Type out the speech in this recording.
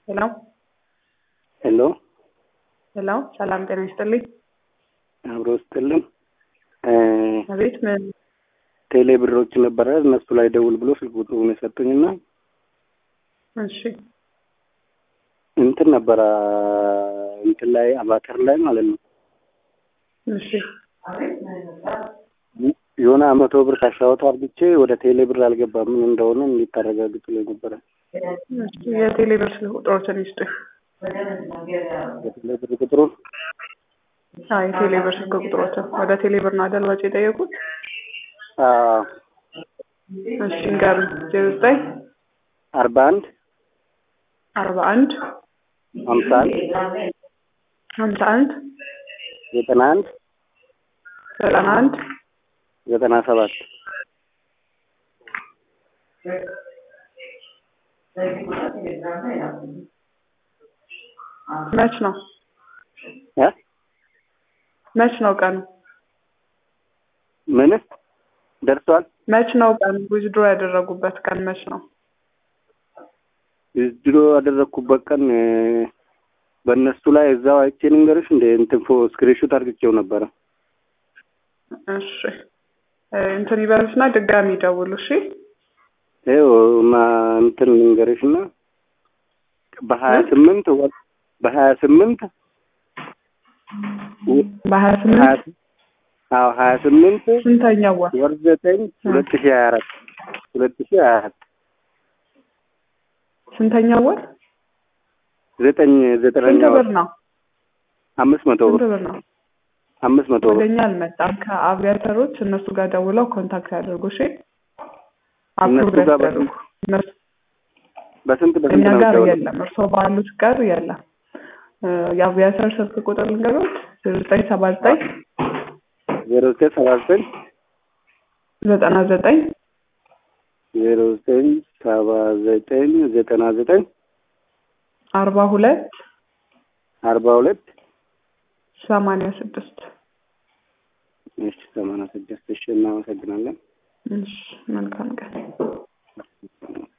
ሄሎ ሄሎ ሄሎ፣ ሰላም ጤና ይስጥልኝ። አብሮ ስጥልን አቤት፣ ምን ቴሌ ብሮች ነበረ እነሱ ላይ ደውል ብሎ ስልክ ቁጥሩን የሰጡኝና እሺ፣ እንትን ነበረ እንትን ላይ አባተር ላይ ማለት ነው እሺ፣ የሆነ መቶ ብር ካሻወት አርግቼ ወደ ቴሌ ብር አልገባም። ምን እንደሆነ እንዲታረጋግጡ ላይ ነበረ። እሺ፣ የቴሌ ብር ስልክ ቁጥሮችን ይስጡኝ። የቴሌ ብር ቁጥሩን አይ የቴሌ ብር ስልክ ቁጥሮችን ወደ ቴሌ ብር ነው አይደል ወጪ የጠየቁት? አዎ፣ እሺ፣ ንገሩኝ። ዜሮ ዘጠኝ አርባ አንድ አርባ አንድ ሀምሳ አንድ ሀምሳ አንድ ዘጠና አንድ ዘጠና አንድ ዘጠና ሰባት መች ነው እ መች ነው ቀኑ? ምን ደርሷል? መች ነው ቀኑ? ዊዝድሮ ያደረጉበት ቀን መች ነው? ድሮ ያደረግኩበት ቀን እ፣ በእነሱ ላይ እዛው አይቼ ልንገርሽ እንደ እንትን ፎ ስክሪንሾት አድርግቼው ነበረ። እሺ እ፣ እንትን ይበሉትና ድጋሚ ይደውሉ። እሺ ይኸው ማ እንትን ልንገርሽ እና በሀያ ስምንት ወር በሀያ ስምንት በሀያ ሀያ ስምንት አዎ ሀያ ስምንት ስንተኛው ወር? ወር ዘጠኝ ሁለት ሺህ ሀያ አራት ሁለት ሺህ ሀያ አራት ስንተኛው ወር? ዘጠኝ ስንት ዘጠነኛ ብር ወር ነው? አምስት መቶ ስንት ብር ብር ነው? አምስት መቶ ብር ወደኛ አልመጣም። ከአቪያተሮች እነሱ ጋር ደውለው ኮንታክት ያደርጉ። እሺ አፕሩቭ እነሱ ጋር ያስደርጉ። እነሱ በስንት በስንት እኛ ነው ጋር የምትደውለው? የለም፣ እርስዎ ባሉት ጋር የለም። እ፣ የአቪያተር ስልክ ቁጥር ልንገሮት ዘጠኝ ሰባ ዘጠኝ ዜሮ ዘጠኝ ሰባ ዘጠኝ ዘጠና ዘጠኝ ዜሮ ዘጠኝ ሰባ ዘጠኝ ዘጠና ዘጠኝ አርባ ሁለት አርባ ሁለት ሰማንያ ስድስት እሺ ሰማንያ ስድስት እሺ እናመሰግናለን እሺ መልካም ቀን